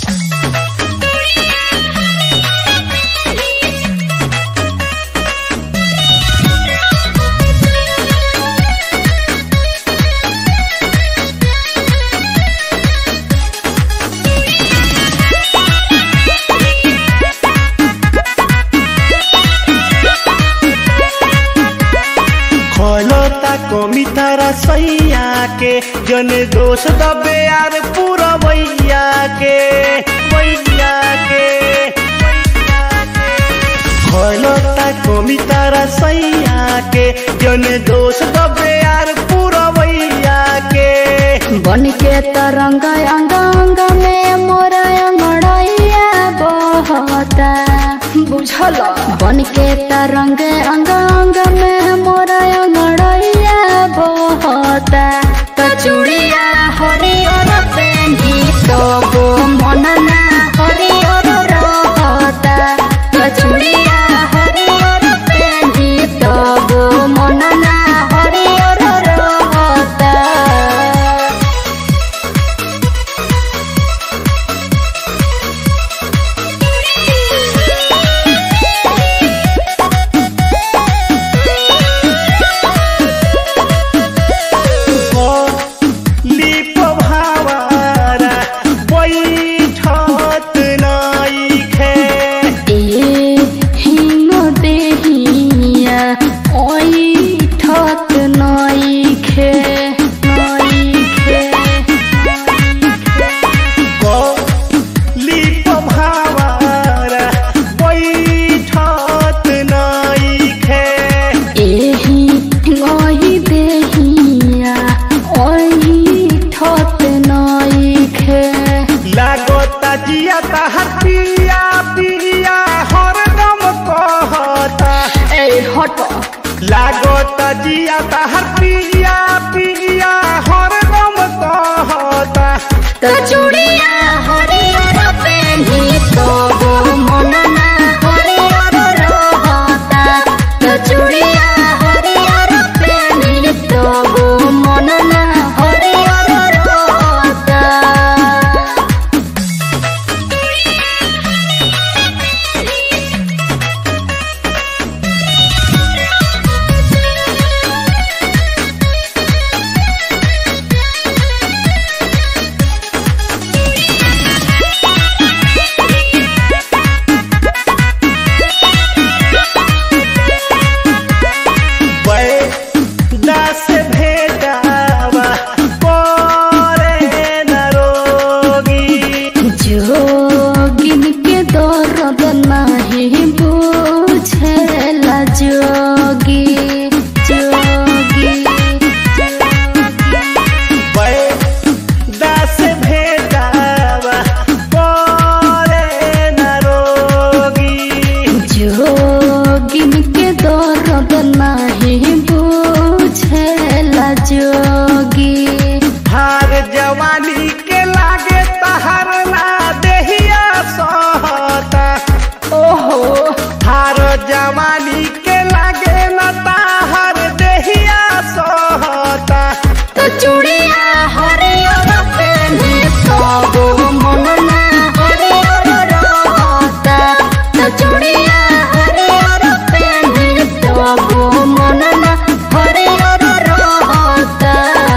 खोलता कमी तारा सैया के जन दोष दबे यार पूरा भैया के भैया के खोलता कमी तारा सैया के जन दोष दबे यार पूरा भैया के बन के तरंग अंग अंग में मोर अंगड़ैया बहता बुझल बन के तरंग अंग अंग में मोर अंगड़ैया बहता तो चूड़िया हरियर पेन्ही तो गो मन ना हरियर रहता तो चूड़िया हरियर पेन्ही तो गो मन ना हरियर रहता लिप भावारा बैठत नइखे हिम देहिया ओइ ठत नइखे नइखे लिप भावारा बैठत नइखे एही ओइ देहिया ओइ ठत नइखे लागता जिया ताहर पिया पिया हरदम कहता ए हट लागता जिया ताहर पिया पिया हरदम कहता त चूड़िया हरियर पेन्ही तो गो मन ना हरियर रहता त चूड़िया हरियर पेन्ही तो गो मन ना हरियर रहता बैदा से भेदावा करे न रोगी जोगिन के दर्द नहीं बुझेला जोगी जोगी बैदा से भेदावा करे न रोगी जोगिन के दर्द नहीं बुझेला जोगी हार जवानी के लागे तहर ना देहिया सहता ओहो हार जवानी के लागे न ताहर देहिया सहता तो चूड़िया हरियर पेन्ही तो मन ना हरियर रहता तो चूड़िया हरियर पेन्ही तो मन ना हरियर रहता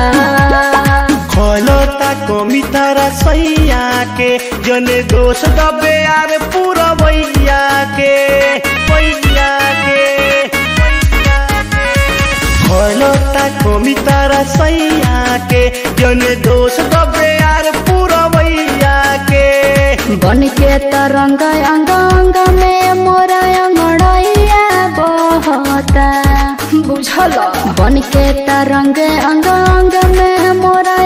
खोलता कमी तारा सैया के जन दोष दबे यार पूरा भैया के भैया के खोलता कमी तारा सैया के जन दोष दबे यार पूरा भैया के बन के तरंग अंग अंग में मोरा अंगड़ैया बहता बुझल बन के तरंग अंग अंग में मोरा